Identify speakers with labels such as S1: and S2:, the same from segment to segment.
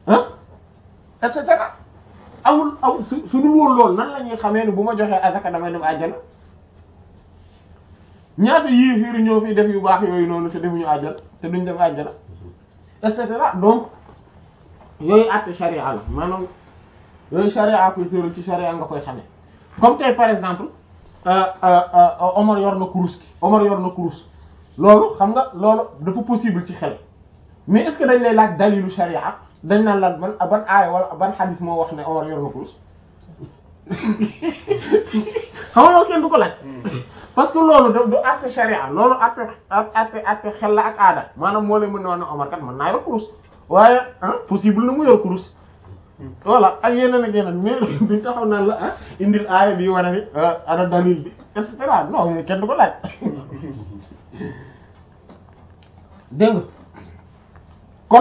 S1: ah et cetera amul amul su su dul woon loolu nan la ñuy xamee ni bu ma joxee azaka damay dem àjjana ñaata yéeféeri ñoo fi def yu baax yooyu noonu te defuñu àjjana te duñ dem àjjana et cetera donc yooyu àtte charia la maanaam yooyu charia koy tëral ci charia nga koy xamee comme tey par exemple Omar yor na kurus ki Omar yor na kurus loolu xam nga loolu dafa possible ci xel mais est-ce que dañ lay laaj dalilu charia dañ naan laaj ban ban aaya wala ban xadis moo wax ne Omar yor na kurus xam nga loolu kenn du ko laaj parce que loolu da du àtte charia loolu àtte àtte àtte xel la ak aada maanaam moo lay mën ne wax ne Omar kat mën naa yor kurus waaye ah possible na mu yor kurus voilà ak yeneen ak yeneen mais duñ taxaw naan la ah indil aaya bi wane ni ana dalil bi et cetera non kenn du ko laaj dégg nga kon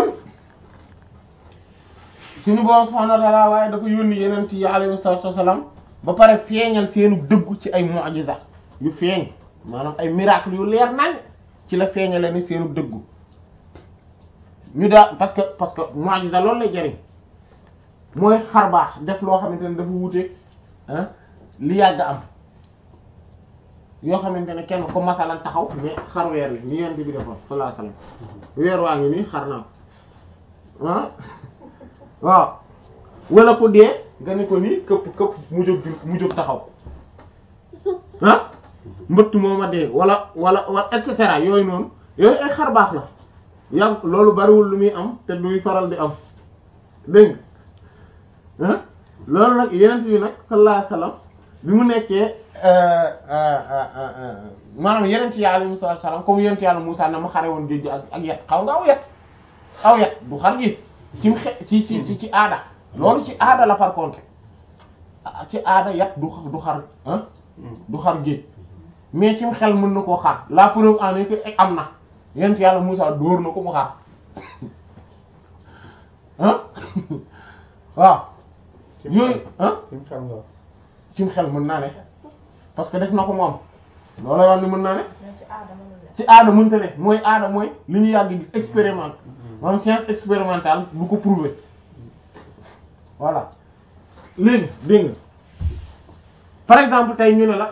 S1: suñu borom subhanahu wa ta'ala waaye dafa yónni yeneen ci alayhi salatu wasalam ba pare feeñal seenu dëggu ci ay mu'jiza yu feeñ maanaam ay miracle yu leer nañ ci la feeñale ni seenu dëggu ñu daa parce que parce que mu'jiza loolu lay jariñ mooy xar baax def loo xamante ne dafa wuute ah li yàgg am yoo xamante ne kenn ko masalan taxaw mais xar weer wi ni yent bi defoon sallallahu alayhi wasallam weer waa ngi nii xar naa ko ah waaw wala ko dee nga ne ko nii këpp këpp mu jóg mu jóg taxaw ah mbëtt moo ma dee wala wala wala et cetera yooyu noonu yooyu ay xar baax la yàgg loolu bariwul lu muy am te duy faral di am dégg nga ah loolu nag yeneen yi nag sallallahu alayhi wasallam bi mu nekkee maanaam yeneen ci yàlla Musaa alayhi salaam comme yeneen ci yàlla Musaa na ma xare woon géej gi ak ak yet xaw nga aw yet aw yet du xar gi ci ci ci ci ci aada loolu ci aada la par contre ci aada yet du du xar ah du xar géej mais ci xel mën na koo xar la preuve en est que am na yeneen ci yàlla Musaa dóor na ko mu xar ah waaw yooyu ah cim xel mën naa ne parce que def na ko moom loolu wax ni mën naa ne ci aada mënta ne mooy aada mooy li ñu yàgg gis expériment maanaam science expérimentale bu ko prouver voilà léegi dégg nga par exemple tey ñu ne la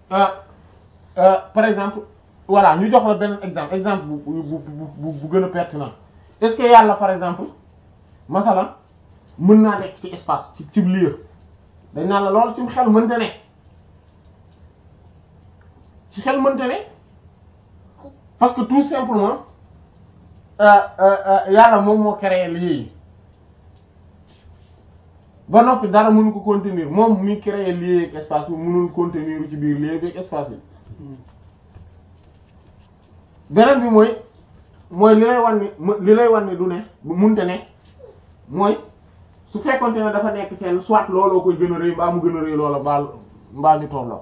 S1: par exemple voilà ñu jox la benn exemple exemple bu bu bu bu gën a pertinent est-ce que yàlla par exemple masalan mën naa nekk ci espace ci ci lieu dañ naan la loolu ci xel mënta ne ci xel mënta ne parce que tout simplement yàlla moom moo créé lieu yi ba noppi dara mënu ko contenir moom mi créé lieu ak espace bi mënul contenir ci biir lieu bi ak espace bi beneen bi mooy mooy li lay wan ni li lay wan ni du ne bu munte ne mooy su fekkonte ne dafa nekk fenn soit looloo koy gën a rëy mbaa mu gën a rëy loola mbaa mbaa ñu tolloo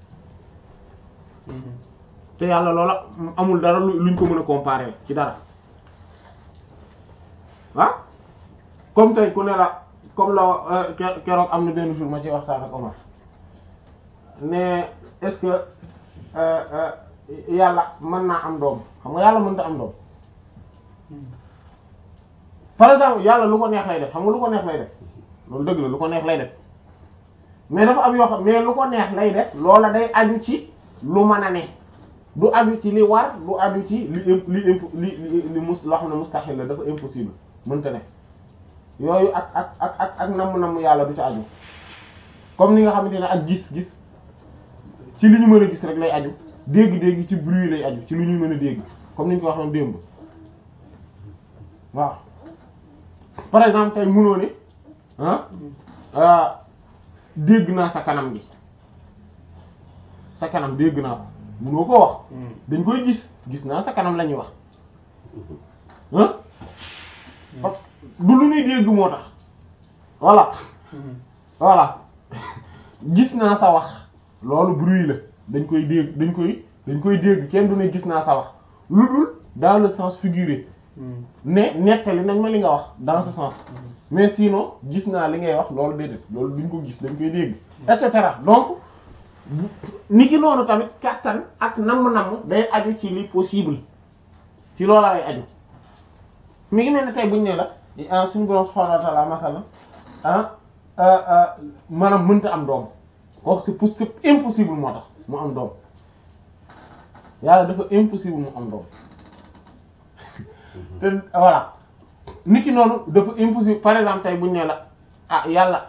S1: te yàlla loola amul dara luñ ko mën a comparer ci dara ah comme tey ku ne la comme la keroog am na benn jour ma ci waxtaan ak Omar ne est-ce que yàlla mën naa am doom xam nga yàlla mënta am doom par exemple yàlla lu ko neex lay def xam nga lu ko neex lay def loolu dëgg la lu ko neex lay def mais dafa am yoo xam mais lu ko neex lay def loola day aju ci lu mën a ne du aju ci li war du aju ci li li li li mus loo xam ne mustahil la dafa impossible mënta ne yooyu ak ak ak ak ak namm-namm yàlla du ci aju comme ni nga xamante ne ak gis-gis ci li ñu mën a gis rek lay aju dégg-dégg ci bruit lay aju ci lu ñu mën a dégg comme ni ñu ko waxoon démb waaw par exemple tey mënoo ne ah dégg naa sa kanam gi sa kanam dégg naa ko mënoo ko wax dañ koy gis gis naa sa kanam la ñuy wax ah parce que du lu ñuy dégg moo tax voilà voilà gis naa sa wax loolu bruit la dañ koy dégg dañ koy dañ koy dégg kenn du ne gis naa sa wax lu dul dans le sens figuré ne nettali nañ ma li nga wax dans ce sens mais sinon gis naa li ngay wax loolu déedéet loolu duñ ko gis dañ koy dégg et cetera donc ni ki noonu tamit kàttan ak namm-namm day aju ci li possible ci loola lay aju mi ngi mel ne tey buñ ne la ah suñu borom subhanahu wa ta'ala masalan ah maanaam mënta am doom kooku c'est pour c'est impossible moo tax mu am doom yàlla dafa impossible mu am doom te voilà nit ki noonu dafa impossible par exemple tey buñu nee la ah yàlla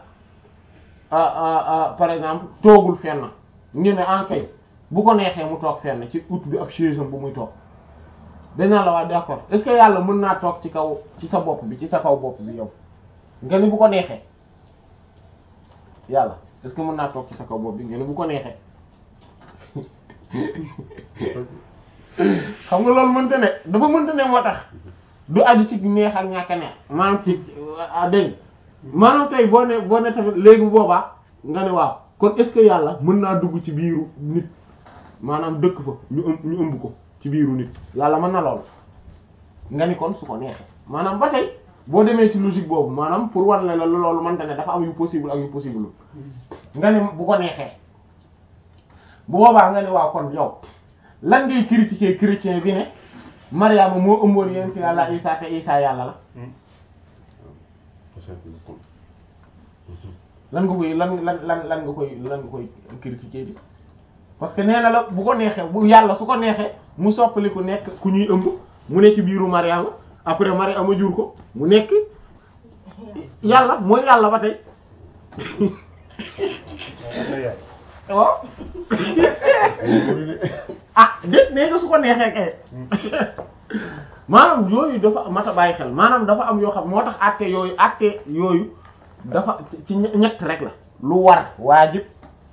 S1: par exemple toogul fenn ñu ne en kay bu ko neexee mu toog fenn ci ut bi ab chaise bu muy toog dañaa la waa d'accord est-ce que yàlla mën naa toog ci kaw ci sa bopp bi ci sa kaw bopp bi yow nga ni bu ko neexee yàlla est-ce que mën naa toog ci sa kaw bopp bi nga ni bu ko neexee xam nga loolu mënta ne dafa mënta ne moo tax du aju ci neex ak ñàkk a neex maanaam ci dégg maanaam tey boo ne boo ne tamit léegi boobaa nga ne waaw kon est-ce que yàlla mën naa dugg ci biiru nit maanaam dëkk fa ñu ëmb ñu ëmb ko ci biiru nit yàlla mën na lool nga ni kon su ko neexee maanaam ba tey boo demee ci logique boobu maanaam pour war la loolu mënta ne dafa am yu possible ak yu possible nga ne bu ko neexee bu boobaa nga ne waaw kon yow lan ngay critiquer chrétien bi ne Mariama moo ëmboon yéen ci yàlla Isa te Isa yàlla la lan nga koy lan lan lan lan nga koy lan nga koy critiquer bi parce que nee na la bu ko neexee bu yàlla su ko neexee mu soppali ku nekk ku ñuy ëmb mu ne ci biiru Mariama après Mariama jur ko mu nekk yàlla mooy yàlla ba tey waaw ah déet nee nga su ko neexee kay maanaam yooyu dafa mat a bàyyi xel maanaam dafa am yoo xam moo tax àtte yooyu àtte yooyu dafa ci ñett rek la lu war waajib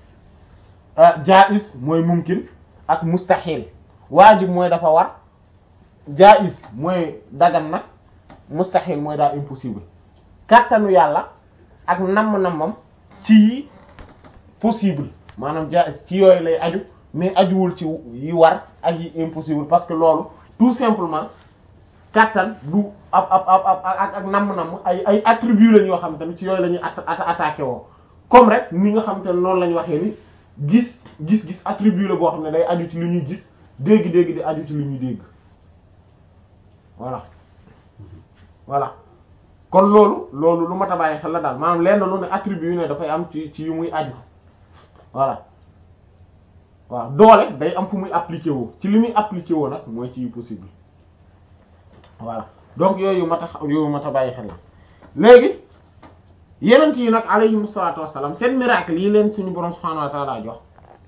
S1: jaiz mooy mumkin ak mustahil waajib mooy dafa war jaiz mooy dagan na mustahil mooy daa impossible kàttanu yàlla ak namm-nammam ci possible maanaam jaiz ci yooyu lay aju mais ajuwul ci yi war ak yi impossible parce que loolu tout simplement kàttan du ab ab ab ab ak ak namm-namm ay ay attributs lañ yoo xam tamit ci yooyu la ñuy attaqué woo comme rek ni nga xam te ne noonu la ñu waxee ni gis gis-gis attribut la boo xam ne day aju ci li ñuy gis dégg-dégg di aju ci li ñuy dégg voilà voilà kon loolu loolu lu mat a bàyyi xel la daal maanaam lenn lu ne attribut yu ne dafay am ci ci yu muy aju voilà waaw doole day am fu muy appliqué woo ci li muy appliqué woo nag mooy ci yu possible voilà donc yooyu mat a yooyu mat a bàyyi xel la léegi yenent yi nag alayhim salaatu wassalaam seen miracle yi leen suñu borom subhaanahu wa ta'ala jox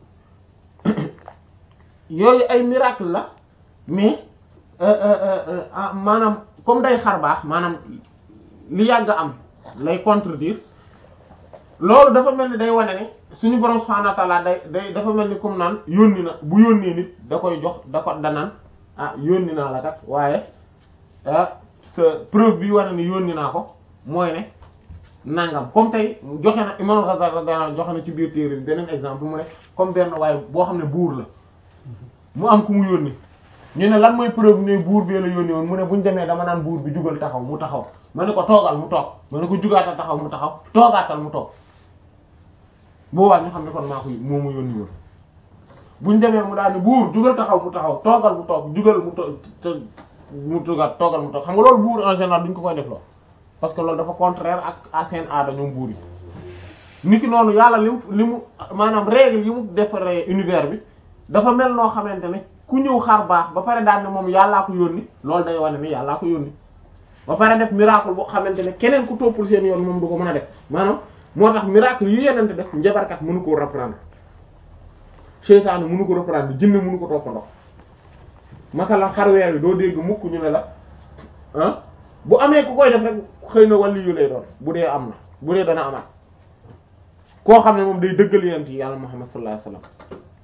S1: yooyu ay miracle la mais maanaam comme day xar baax maanaam li yàgg am lay contredire loolu dafa mel ni day wane ne suñu borom subhaanahu wa ta'ala day day dafa mel ni comme naan yónni na bu yónnee nit da koy jox da ko danaan ah yónni naa la kat waaye ah sa preuve bi wane ni yónni naa ko mooy ne nangam comme tey joxe na Imam Ghazali joxe na ci biir téere bi beneen exemple mu ne comme benn waaye boo xam ne buur la mu am ku mu yónni ñu ne lan mooy preuve ne buur bee la yónni woon mu ne bu ñu demee dama naan buur bi jugal taxaw mu taxaw ma ne ko toogal mu toog ma ne ko jugaatal taxaw mu taxaw toogaatal mu toog boobaa ñu xam ne kon maa ko moo mu yónni woon bu ñu demee mu daal ni buur jugal taxaw mu taxaw toogal mu toog jugal mu toog mu toogal toogal mu toog xam nga loolu buur en général duñ ko koy def loo parce que loolu dafa contraire ak à seen aada ñoom buur yi niki noonu yàlla li mu li mu maanaam règle yi mu defaree univers bi dafa mel noo xamante ne ku ñëw xar baax ba pare daal ne moom yàllaa ko yónni loolu day wane ni yàllaa ko yónni ba pare def miracle boo xamante ne keneen ku toppul seen yoon moom du ko mën a def maanaam moo tax miracle yi yenente def njabarkat mënu koo reprendre seytaane mënu ko reprendre jinne mënu ko toppandoo masalan xar weer wi doo dégg mukk ñu ne la ah bu amee ku koy def rek xëy na wàllu yu lay doon bu dee am na bu dee dana amaat koo xam ne moom day dëggal yonent yi yàlla Muhammad sallallahu alayhi wasallam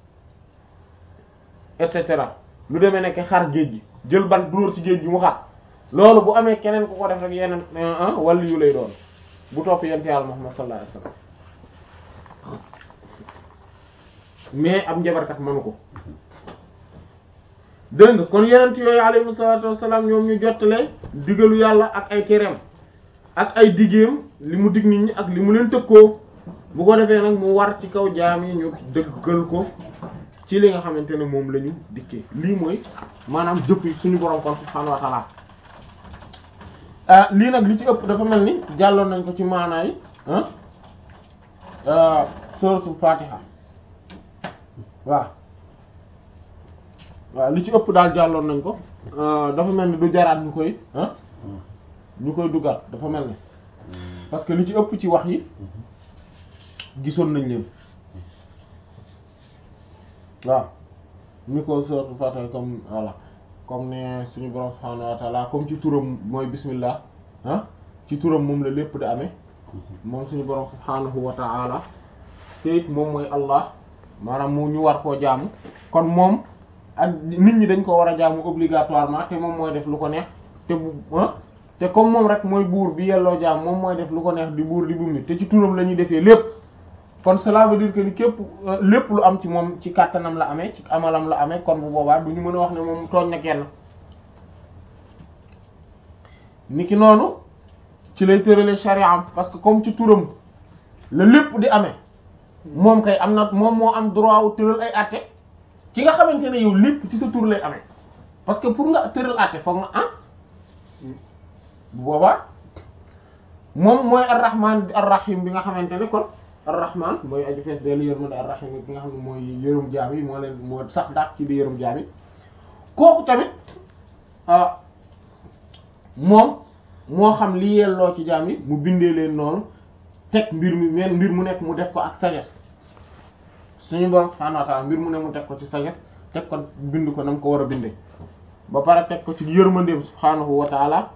S1: et cetera lu demee nekk xar géej gi jël ban dóor ci géej gi mu xar loolu bu amee keneen ku ko def rek yeneen wàllu yu lay doon bu topp yonent yàlla Muhammad sallallahu alayhi wasallam mais ab njabarkat mënu ko dégg nga kon yenent yooyu alayhi salaatu wassalaam ñoom ñu jottale digalu yàlla ak ay tereem ak ay digéem li mu dig nit ñi ak li mu leen tëkkoo bu ko defee nag mu war ci kaw jaam yi ñu dëggal ko ci li nga xamante ne moom la ñu dikkee lii mooy maanaam jëf yi suñu borom kon subhaanahu wa ta'ala lii nag li ci ëpp dafa mel ni jàlloon nañ ko ci maanaay suratul fatiha waaw waaw li ci ëpp daal jàlloon nañ ko dafa mel ni du jaraat ñu koy ñu koy dugal dafa mel ni parce que li ci ëpp ci wax yi gisoon nañ leen waaw ni ko suratul fatiha comme voilà comme ne suñu borom subhanahu wa ta'ala comme ci turam mooy bismillah ah ci turam moom la lépp di amee moom suñu borom subhanahu wa ta'ala te it moom mooy allah maanaam mu ñu war koo jaamu kon moom ak nit ñi dañ ko war a jaamu obligatoirement te moom mooy def lu ko neex te bu te comme moom rek mooy buur bi yelloo jaam moom mooy def lu ko neex di buur di bumi te ci turam la ñuy defee lépp kon cela veut dire que ni képp lépp lu am ci moom ci kàttanam la amee ci amalam la amee kon bu boobaa du ñu mën a wax ne moom tooñ na kenn niki noonu ci lay tërale sharia am parce que comme ci turam la lépp di amee moom kay am na moom moo am droit wu tëral ay àtte ki nga xamante ne yow lépp ci sa tur lay amee parce que pour nga tëral àtte foog nga ah bu boobaa moom mooy ar-rahman ar-rahim bi nga xamante ne kon ar-rahman mooy aju fees dellu yërmande ar-rahim bi nga xam ne mooy yërëm jaam yi moo leen moo sax dàq ci di yërëm jaam yi kooku tamit ah moom moo xam li yelloo ci jaam yi mu bindee leen noonu teg mbir mi men mbir mu nekk mu def ko ak sagesse suñu borom subhanahu wa ta'ala mbir mu nekk mu teg ko ci sagesse teg ko bind ko na mu ko war a bindee ba pare teg ko ci yërmandeem subhanahu wa ta'ala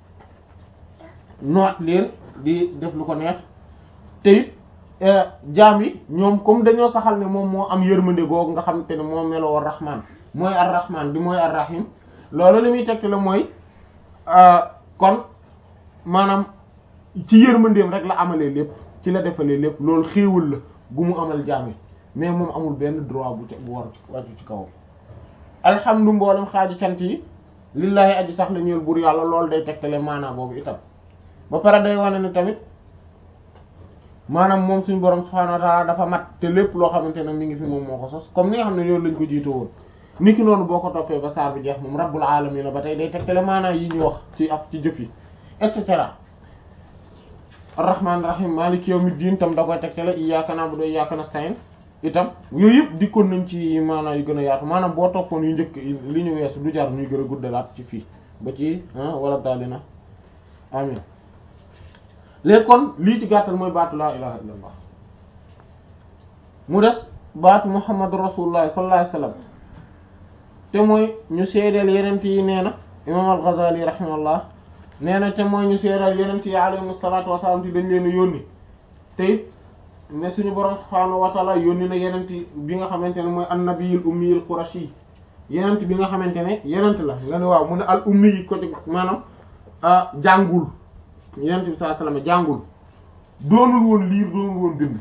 S1: noot leen di def lu ko neex te it jaam yi ñoom comme dañoo saxal ne moom moo am yërmande googu nga xamante ne moo meloo ar-rahman mooy ar-rahman bi mooy ar-rahim loolu li muy tegte la mooy kon maanaam ci yërmandeem rek la amalee lépp ci la defalee lépp loolu xéewal la gu mu amal jaam yi mais moom amul benn droit bu bu war wàccu ci kawam alhamdu mboolem xaaju cant yi lillahi aji sax la ñuel buur yàlla loolu day tegtale maanaa boobu itam ba pare day wane ni tamit maanaam moom suñu borom subhanahu wa ta'ala dafa mat te lépp loo xamante ne mi ngi fi moom moo ko sos comme ni nga xam ne yoonu lañ ko jiitoo woon niki noonu boo ko toppee ba saar bi jeex moom rabbul alamin la ba tey day tegtale maanaa yi ñu wax ci af ci jëf yi et cetera arrahman rahim maliki yawmiddin tam da koy tegtale iyyaka na'budu wa iyyaka nasta'in itam yooyu yëpp dikkoon nañ ci maanaa yu gën a yaatu maanaam boo toppoon yu njëkk li ñu weesu du jar ñuy gën a guddalaat ci fii ba ci wala daalina amin léegi kon lii ci gàttal mooy baatu laa ilaha illallah mu des baatu muhammadu rasulullah sallallahu alayhi wasallam te mooy ñu seedeel yenent yi nee na imam al-Ghazali rahimahullah nee na te mooy ñu seedeel yenent yi alayhim salaatu wasalaam ti dañ leen yónni te it ne suñu borom subhaanahu wa ta'ala yónni na yenent bi nga xamante ne mooy annabiyul ummiyul qurashi yenent bi nga xamante ne yenent la nga ne waaw mu ne al ummi yi ko ci maanaam jàngul yenent bi sallallahu alayhi wasallam jàngul doonul woon liir doonul woon bind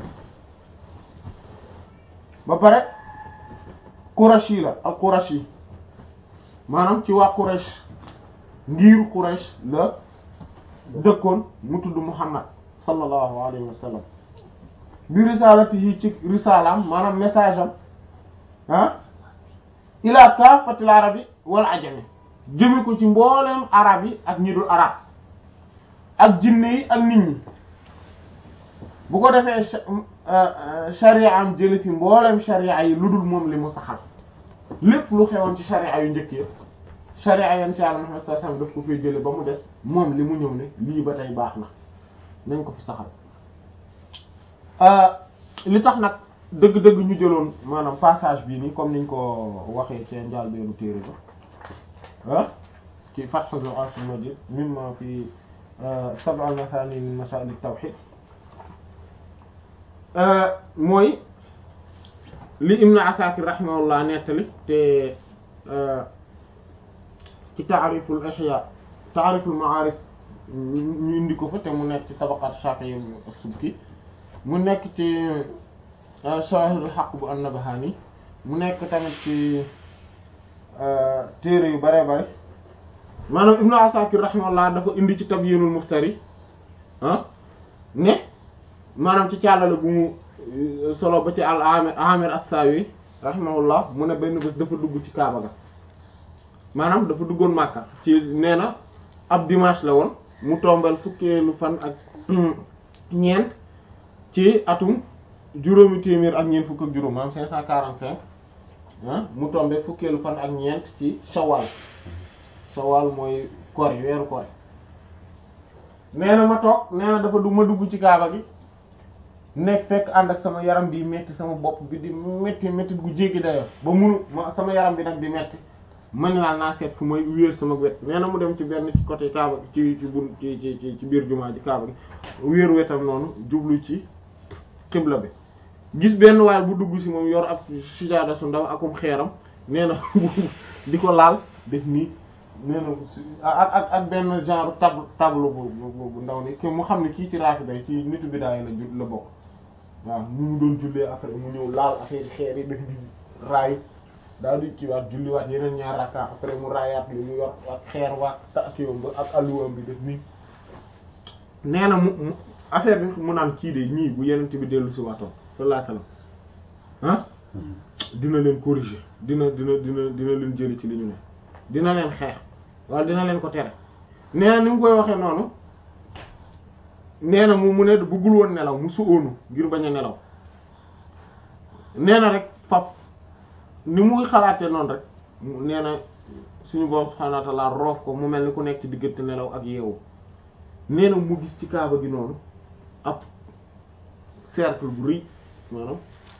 S1: ba pare qurashi la al qurashi maanaam ci waa quraish ngiiru quraish la dëkkoon mu tudd muhammad sallallahu alayhi wa sallam bi risalatihi ci risalaam maanaam message am ah ila kaafatil arabi wal ajami jëme ko ci mbooleem arab yi ak ñi dul arab ak jinne yi ak nit ñi bu ko defee sharia am jële fi mbooleem sharia yi lu dul moom li mu saxal lépp lu xewoon ci sharia yu njëkk yi sharia yan ci Yàlla Muhammad sallallahu alayhi wasallam daf ko fay jële ba mu des moom li mu ñëw ne lii ba tey baax na nañ ko fi saxal li tax nag dëgg-dëgg ñu jëloon maanaam passage bii nii comme niñ ko waxee ci njaal beenu téere ba ah ci Fathul Majid mimma fi sab'a mathani min masail at-tawhid mooy li Ibn Asakir rahimahullah nettali te ci ta'riful ihya ta'riful ma'arif ñu indi ko fa te mu nekk ci tabaqat Shafi'i as-Subki mu nekk ci Shawahidul Haqq bu an-Nabhani mu nekk tamit ci téere yu bare bare maanaam Ibn Asakir rahimahullah dafa indi ci Tabyinul Muftari ah ne maanaam ci càllale bu mu solo ba ci al amir amir as-Sawi rahimahullah mu ne benn bés dafa dugg ci Kaaba ga maanaam dafa duggoon Makka ci nee na ab dimanche la woon mu tombal fukkeelu fan ak ñeent ci atum juróomi téeméer ak ñeent fukk ak juróom maanaam 545 ah mu tombe fukkeelu fan ak ñeent ci shawwal shawwal mooy kori weeru kori nee na ma toog nee na dafa du ma dugg ci kaaba gi nekk fekk ànd ak sama yaram bi metti sama bopp bi di metti metti gu jéggi dayo ba munu ma sama yaram bi nag di metti man laa naa seet fu may wéer sama wet nee na mu dem ci benn ci côté kaaba gi ci ci bun ci ci ci biir jumaa ji kaaba gi wéeru wetam noonu jublu ci xibla bi gis benn waaye bu dugg si moom yor ab sujaada su ndaw akum xeeram nee na di ko laal def nii nee na ak ak ak benn genre table table bu bu bu ndaw ni que mu xam ne kii ci raafi day ci nitu bi daay la ju la bokk waaw ñu mu doon jullee après mu ñëw laal affaire xeer yi def di raayu daal di kiiwaat julliwaat yeneen ñaar rakka après mu raayaat li mu yor ak xeer waat ta kiwam ba ak alluwam bi def nii nee na mu mu affaire bi mu naan kii de ñii bu yenent bi dellu si waatoon sallallahu alayhi wasallam ah dina leen corriger dina dina dina dina leen jëli ci li ñu ne dina leen xeex wala dina leen ko tere nee na ni mu koy waxee noonu nee na mu mu ne bëggul woon nelaw mu su óonu ngir bañ a nelaw nee na rek fap ni muy xalaatee noonu rek nee na suñu borom subhanahu wa ta'ala roof ko mu mel ni ku nekk ci diggante nelaw ak yeewu nee na mu gis ci kaaba gi noonu ab cercle bu rëy maanaam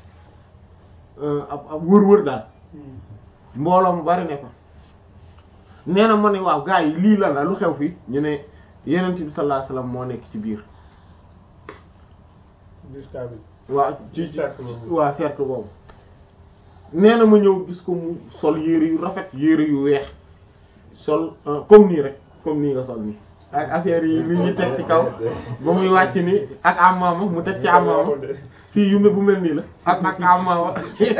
S1: ab ab wër-wër daal mbooloo mu bari ne ko nee na ma ne waaw gars yi lii la la lu xew fii ñu ne yenent bi sallallahu alayhi wasallam moo nekk ci biir waaw ci waaw cercle boobu nee na ma ñëw gis ko mu sol yére yu rafet yére yu weex sol comme nii rek comme nii nga sol nii ak affaire yi li ñu teg ci kaw ba muy wàcc ni ak amaama mu teg ci amaama fii yu bu mel nii la ak ak amaama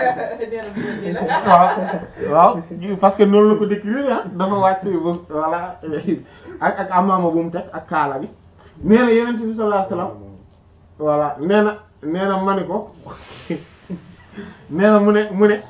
S1: waaw waaw parce que noonu la ko décrire ah dafa wàcc ba voilà ak ak amaama bu mu teg ak kaala bi nee na yeneen bi sallallahu alayhi wasallam voilà nee na nee na ma ni ko nee na mu ne mu ne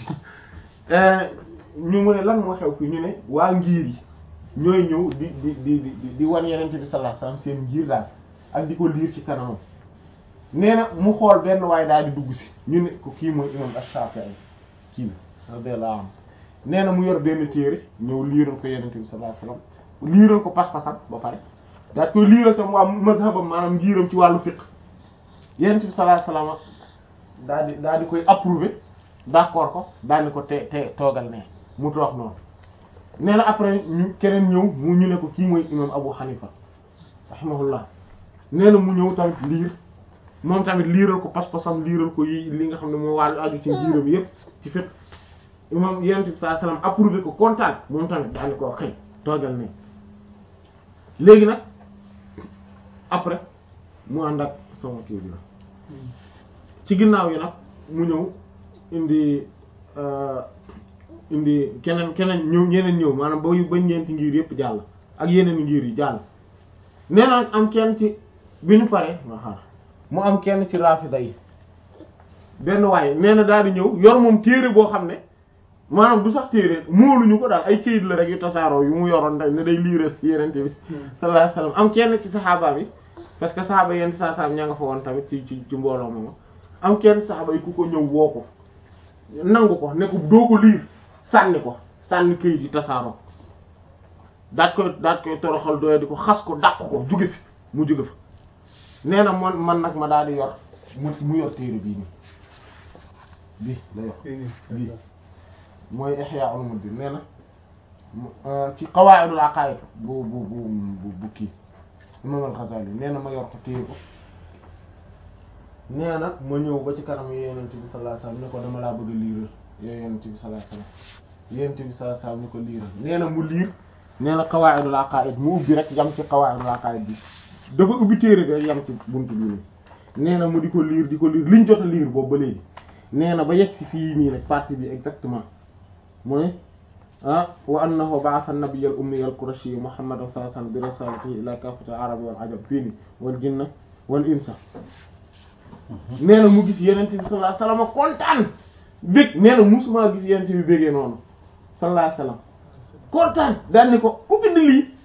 S1: ñu mu ne lan moo xew fi ñu ne waa ngir yi ñooy ñëw di di di di di wan yenente bi sallallahu alayhi wasallam seen ngir daal ak di ko liir ci kanamam nee na mu xool benn waaye daal di dugg si ñu ne ko kii mooy imam Ash-Shafi'i kii la radiyallahu anhu nee na mu yor benn téere ñëw liiral ko yenente bi sallallahu alayhi wasallam liiral ko pas-pasam ba pare daal koy liiral tam waa mazhabam maanaam ngiram ci wàllu fiqh yenente bi sallallahu alayhi wasallam daal di daal di koy approuver d'accord ko daal di ko te te toogal ne mu toog noonu nee na après ñu keneen ñëw mu ñu ne ko kii mooy imam Abu Hanifa rahimahullah nee na mu ñëw tamit liir moom tamit liiral ko pas-pasam liiral ko yi li nga xam ne moo wàllu aju ci njiiram yépp ci fépp imam Yonent bi sallallahu alayhi wasallam approuvé ko kontaan moom tamit daal di ko xëy toogal ne léegi nag après mu ànd ak sama kii bi la ci ginnaaw yi nag mu ñëw indi indi keneen keneen ñëw ñeneen ñëw maanaam ba ba ñeenti ngir yëpp jàll ak yeneen ngir yi jàll nee na am kenn ci bi ñu pare nga xaar mu am kenn ci rafida yi benn waaye nee na daal di ñëw yor moom téere boo xam ne maanaam du sax téere mooluñu ko daal ay këyit la rek yu tasaaroo yu mu yoroon da ne day liiral yeneen bi sallallahu alayhi wasallam am kenn ci saxaaba bi parce que saxaaba yenn saa saa ña nga fa woon tamit ci ci ci mbooloo moom am kenn saxaaba yi ku ko ñëw woo ko nangu ko ne ko doo ko liir sànni ko sànni këyit yi tasaaroo daat koy daat koy toroxal doye di ko xas ko dàq ko juge fi mu juge fa nee na man man nag ma daal di yor mu mu yor téere bii nii bii la yor bii mooy Ihya Ulumuddin nee na ci Qawaa'idul Aqaa'id bu bu bu bu kii Imam Al-Ghazali nee na ma yor ko téye ko nee na ma ñëw ba ci kanam Yonent bi sallallahu alayhi wasallam ne ko dama laa bëgg a liiral yooyu Yonent bi sallallahu alayhi wasallam Yonent bi sallallahu alayhi wasallam ni ko liiral nee na mu liir nee na Qawaa'idul Aqaa'id mu ubbi rek yam ci Qawaa'idul Aqaa'id bi dafa ubbi téere bi rek yam ci buntu bi nii nee na mu di ko liir di ko liir liñ jot a liir boobu ba léegi nee na ba yegg si fii nii rek partie bi exactement mooy ah wa annahu ba'atha an-nabiyya al-ummiyya al-qurashiyya Muhammadan sallallahu alayhi wasallam bi risalatihi ila kaffati al-arabi wal ajam fii nii wal jinna wal insa nee na mu gis yenente bi sallallahu alayhi wasallam kontaan bég nee na musuma gis yenente bi bégee noonu sallallahu alayhi wasallam kontaan daal ni ko ku bind lii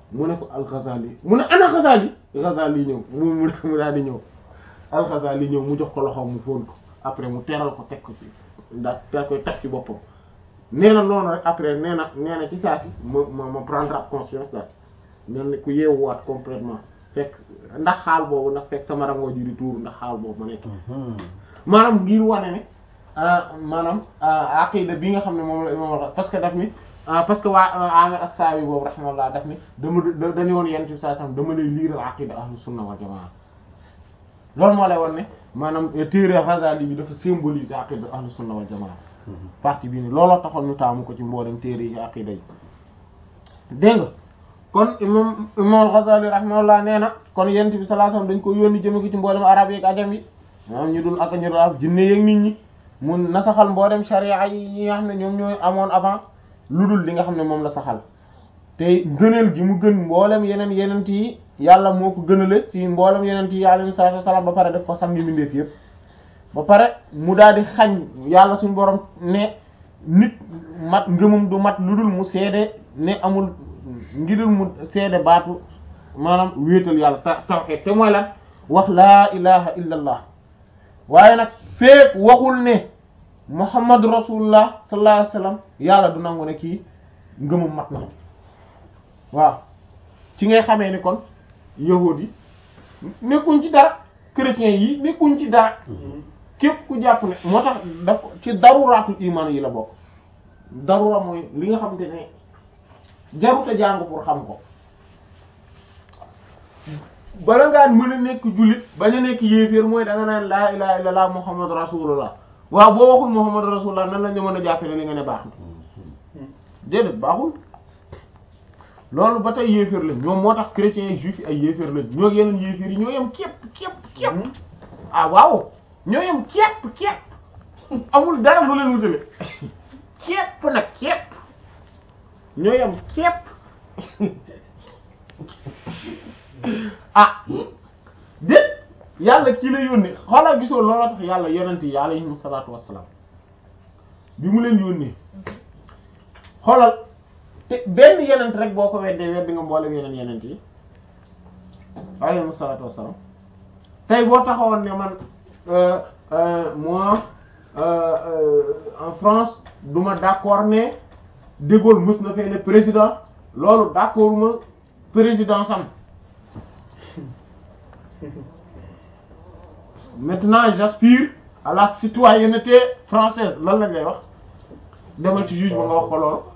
S1: mu ne ko al-Ghazali mu ne ana Ghazali Ghazali ñëw mu mu mu daal di ñëw al-Ghazali ñëw mu jox ko loxoom mu fóon ko après mu teral ko teg ko ci daal daal koy teg ci boppam nee na noonu rek après nee na nee na ci saa si ma ma ma prendre conscience daal mel ni ku yeewuwaat complètement fekk ndax xaal boobu ndax fekk sama rangoo ji di tuur ndax xaal boobu ma nekk maanaam ngir wane ne maanaam aqida bi nga xam ne moom la imam parce que daf ni parce que waa Amir as-Sawi boobu rahimahullah daf ni dama dañu woon yent bi saa sam dama lay liiral aqida ahlu sunna wal jamaa loolu moo lay won ne maanaam téere Ghazali bi dafa symboliser aqida ahlu sunna wal jamaa partie bii ni looloo taxoon ñu taamu ko ci mboolem téere yi aqida yi dégg nga kon imam imam al-Ghazali rahimahullah nee na kon yent bi sallallahu alayhi wasallam dañ ko yónni jëme ko ci mboolem arab yi ak ajam yi maanaam ñu dul ak ñu dul af jinne yeeg nit ñi mun nasaxal mboolem sharia yi nga xam ne ñoom ñooy amoon avant lu dul li nga xam ne moom la saxal te gëneel gi mu gën mboolem yeneen yenent yi yàlla moo ko gënale ci mboolem yenent yi alayhi salaatu wasallam ba pare def ko sangi mbindeef yépp ba pare mu daal di xañ yàlla suñu borom ne nit mat ngëmum du mat lu dul mu seede ne amul ngidul mu seede baatu maanaam wéetal yàlla ta tawhid te mooy lan wax laa ilaha illa allah waaye nag feek waxul ne muhammadu rasulullah sallallahu alayhi wasallam yàlla du nangu ne kii ngëmum mat na waaw ci ngay xamee ni kon yahuud yi nekkuñ ci dara chrétiens yi nekkuñ ci dara képp ku jàpp ne moo tax daf ko ci daruraatul iman yi la bokk darura mooy li nga xamante ne jaruta jàng pour xam ko bala ngaan mën a nekk jullit bañ a nekk yéeféer mooy da nga naan laa ilaha illallah muhammadu rasulullah waaw boo waxul muhammadu rasulullah nan la ñu mën a jàppe ne li nga ne baax na déedéet baaxul loolu ba tey yéeféer lañ ñoom moo tax chrétiens yi juifs yi ay yéeféer lañ ñoo yeneen yéeféer yi ñoo yem képp képp képp ah waaw ñoo yem képp képp amul dara lu leen wutale képp nag képp ñoo yem képp ah déet yàlla kii la yónnee xoolal gisoo looloo tax yàlla yonent yi alayhimu salaatu wassalaam bi mu leen yónnee xoolal te benn yonent rek boo ko weddee weddi nga mboolem yeneen yonent yi alayhimu salaatu wassalaam tey boo taxawoon ne man moi en France duma d'accord ne De Gaulle mës na fee ne président loolu d'accord ma président sam maintenant j'aspire à la citoyenneté française lan lañ lay wax demal ci juge ba nga wax ko loolu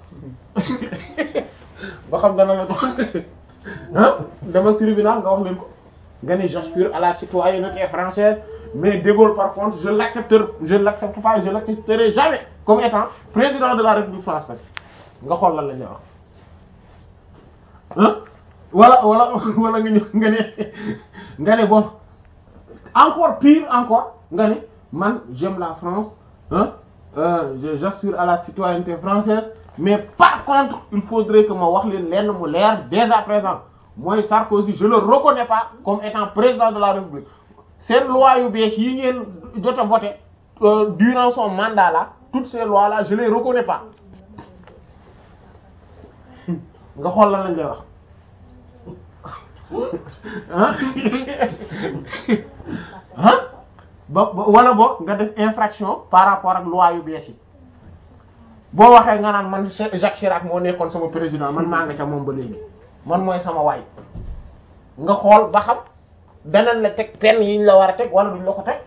S1: ba xam dana la ko ah demal tribunal nga wax leen ko nga ni j'aspire à la citoyenneté française mais De Gaulle par contre je l'accepte je l'accepte pas je l'accepterai jamais comme étant président de la République française nga xool lan la ñuy wax ah wala wala wala nga ñu nga ne nga ne bon encore pire encore nga ne man j'aime la France hein euh, j'aspire à la citoyenneté française mais par contre il faudrait que ma wax leen lenn mu leer dès à présent mooy Sarkozy je le reconnais pas comme étant président de la République seen loi yu bees yi ngeen jot a voté euh, durant son mandat là toutes ces lois là je les reconnais pas nga xool lan lañ lay wax ah ah ba wala boog nga def infraction par rapport ak loi yu bees yi boo waxee nga naan man Jacques Chirac moo nekkoon sama président man maa nga ca moom ba léegi man mooy sama waay nga xool ba xam danañ la teg peine yi ñu la war a teg wala duñ la ko teg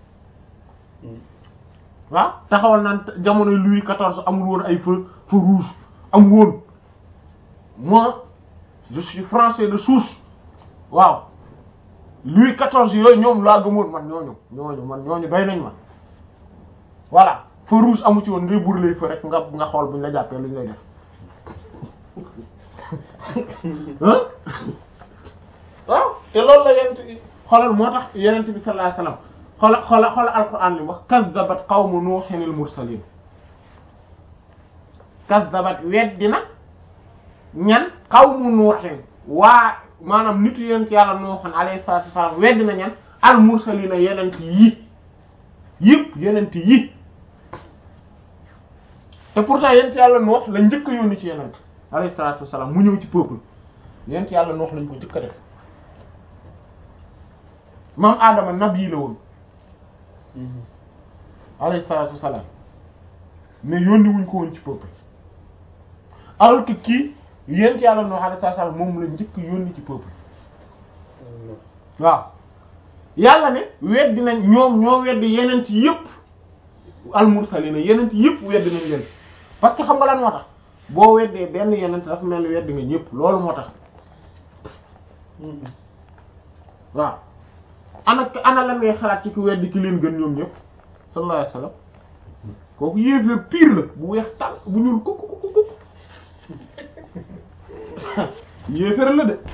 S1: waaw taxawal naan jamono Louis quatorze amul woon ay feu feu rouge am woon moi je suis français de souche waaw Louis quatorze yooyu ñoom laa gëmoon man ñooñu ñooñu man ñooñu doy nañ ma voilà feu rouge amu ci woon ngay brûler feu rek nga nga xool buñ la jàppee luñ lay def ah waaw te loolu la yenent xoolal moo tax yenent bi sallallahu alayhi wasallam xoola xoola xoola alquran li wax kazzabat qawmu nuuhin al mursalin kazzabat weddina ñan qawmu nuuhin waa maanaam nitu yonent yàlla nuuhin alayhi salatu wasalam weddina ñan al mursalina yenent yi yëpp yenent yi te pourtant yonent yàlla nuux la njëkk a yónni ci yenent alayhi salatu wasalam mu ñëw ci peuple yent yàlla noox lañ ko jëkk a def maam Adama nabi la woon alayhi salaatu wasalaam mais yónni wuñ ko woon ci peuple alors que kii yent yàlla noox alayhi salaatu wasalaam moom la njëkk yónni ci peuple waaw yàlla ne weddi nañ ñoom ñoo weddi yeneen ci yépp almursalina yeneen ci yépp weddi nañ leen parce que xam nga lan moo tax boo weddee benn yeneen dafa mel ni weddi nga ñépp loolu moo tax waaw ana ana lan ngay xalaat ci ku weddi ki leen gën ñoom ñépp sallallahu alayhi wasallam kooku yéeféer pire la bu weex tal bu ñuul kuk kuk kuk kuk yéeféer la de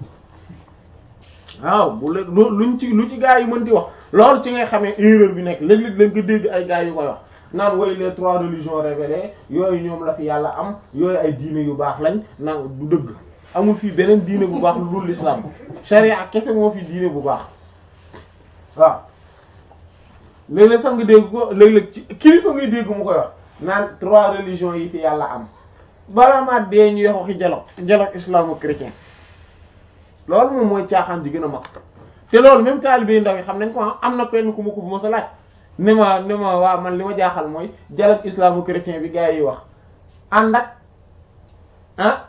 S1: waaw bu léegi luñ ci lu ci gaa yi mën di wax loolu ci ngay xamee erreur bi nekk léeg-léeg lañ ko dégg ay gaa yu koy wax naan woy les trois religions révélées yooyu ñoom la fi yàlla am yooyu ay diine yu baax lañ naan du dëgg amul fii beneen diine bu baax lu dul l'islam charia kese moo fi diine bu baax waaw léeg-léeg sax nga dégg ko léeg-léeg ci kilifa ngay dégg mu koy wax naan trois religions yi fi yàlla am bala maa dee ñu yox waxi dialogue dialogue islamo-chrétien loolu moom mooy caaxaan ji gën a mag te loolu même taalibe yu ndaw yi xam nañ ko am na kenn ku ma ko bu ma sa laaj ne ma ne ma waa man li ma jaaxal mooy dialogue islamo-chrétien bi gars yi wax ànd ak ah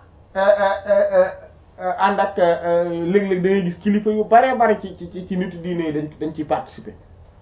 S1: ànd ak léeg-léeg da ngay gis kilifa yu bare bare ci ci ci nitu diine yi dañ dañ ciy participer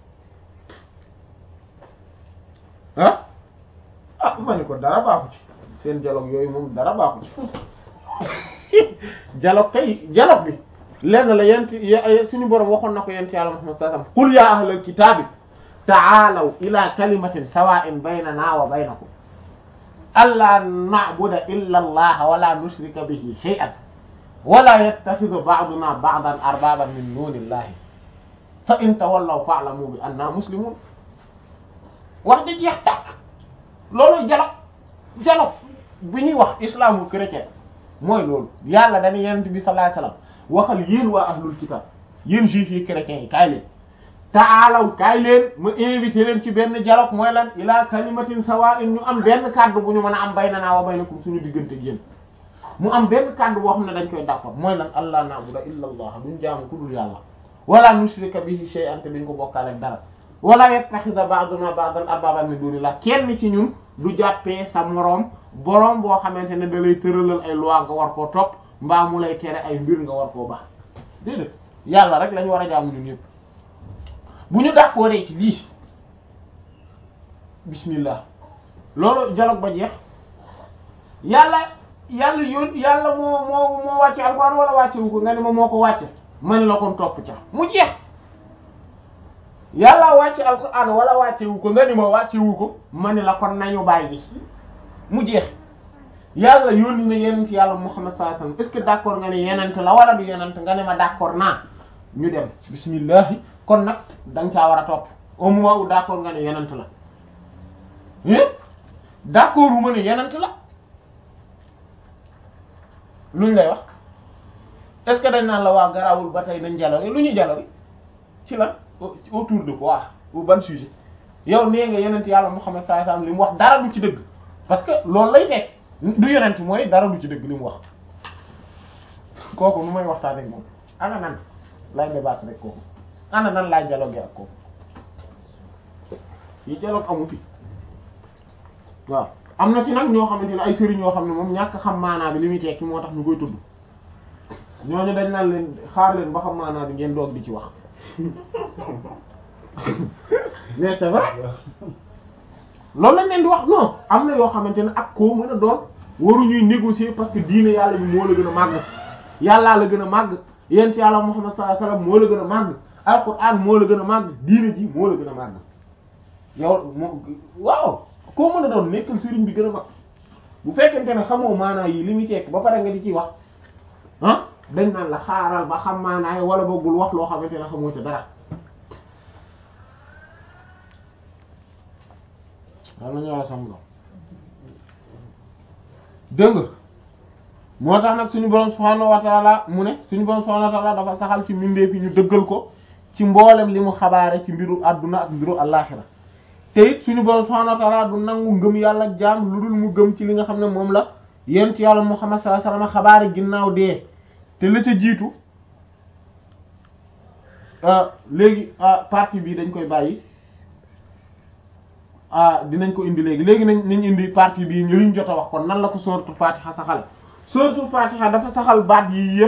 S1: ah ah ma ne ko dara baaxu ci seen dialogue yooyu moom dara baaxu ci dialogue kay dialogue bi lenn la yent suñu borom waxoon na ko yent yàlla Muhammad sallallahu alayhi wasallam qul ya ahlal kitaabi ta'aalaw ila kalimatin sawa'in baynana wa baynakum alla na'buda illa allaha wala nushrika bihi shay'an wala yattakhidha ba'duna ba'dan arbaban min dunillahi fa in tawallaw fa'lamu bi anna muslimun wax di jeex tàkk loolu dialogue dialogue bi ñuy wax islamu chrétien mooy loolu yàlla dañu yonent bi sallallahu alayhi wasallam waxal yéen waa ahlul kitab yéen juifs yi chrétiens yi kaay leen taalaw kaay leen ma invité leen ci benn dialogue mooy lan ila kalimatin sawa'in ñu am benn kàddu bu ñu mën a am baynana wa baynakum suñu diggante ak yéen mu am benn kàddu boo xam ne dañ koy d'accord mooy lan allah na'budu illa allah duñ jaamu ku dul yàlla wala nushrika bihi shay'an te duñ ko bokkaale dara wala yattakhidha ba'duna ba'dan arbaban min dunillah kenn ci ñun du jàppee sa moroom boroom boo xamante ne da lay tëralal ay loi nga war koo topp mbaa mu lay tere ay mbir nga war koo baax déedéet yàlla rek lañu war a jaamu ñun yëpp bu ñu d'accord ci lii bismillah loolu dialogue ba jeex yàlla yàlla yoon yàlla moo moo moo wàcce alxuraan wala wàcce wu ko nga ne ma moo ko wàcce ma ne la kon topp ca mu jeex yàlla wàcce alxuraan wala wàcce wu ko nga ni ma wàcce wu ko ma ne la kon nañu bàyyi mu jeex yàlla yónni na yenent yàlla Muhammad sallallahu alayhi wasallam est-ce que d'accord nga ne yenent la wala du yenent nga ne ma d'accord naa ñu dem bismillah kon nag da nga caa war a topp au moment où d'accord nga ne yenent la eh d'accord wu ma ne yenent la luñ lay wax est-ce que dañ naan la waa garawul ba tey nañ dialogue lu ñuy dialogue ci lan autour de quoi ou ban sujet yow nee nga yenent yàlla Muhammad sallallahu alayhi wasallam li mu wax dara du ci dëgg parce que loolu lay tekk du yonent mooy dara du ci dëgg li mu wax kooku nu may waxtaan ak moom ana nan lay débattre rek kooku ana nan laay dialogue ak kooku yi dialogue amu fi waaw am na ci nag ñoo xamante ne ay sëriñ ñoo xam ne moom ñàkk xam maanaa bi li muy tekki moo tax ñu koy tudd ñooñu dañ naan leen xaar leen ba xam maanaa bi ngeen doog di ci wax mais c'est vrai loolu lañ leen di wax non am na yoo xamante ne ak koo mën a doon waruñuy négocier parce que diine yàlla bi moo la gën a màgg yàllaa la gën a màgg yent yàlla Muhammad sallallahu alayhi wasallam moo la gën a màgg alquran moo la gën a màgg diine ji moo la gën a màgg yow moo waaw koo mën a doon nekkal sëriñ bi gën a mag bu fekkente ne xamoo maanaa yi li muy tekk ba pare nga di ci wax ah dañ naan la xaaral ba xam maanaa yi wala boogul wax loo xamante ne xamoo ca dara waaw nañu war a sàmm dégg nga moo tax nag suñu borom subhaanahu wa taala mu ne suñu borom subhaanahu wa taala dafa saxal ci mbindeef yi ñu dëggal ko ci mboolem li mu xabaare ci mbiru adduna ak mbiru allaaxira te it suñu borom subhaanahu wa taala du nangu ngëm yàlla jaam lu dul mu gëm ci li nga xam ne moom la yent yàlla Muhammad sallallahu alayhi wasallam xabaare ginnaaw dee te la ca jiitu léegi partie bi dañ koy bàyyi ah dinañ ko indi léegi léegi nañ nañ indi partie bii ñu liñ jot a wax kon nan la ko suratul fatiha saxal suratul fatiha dafa saxal baat yi yépp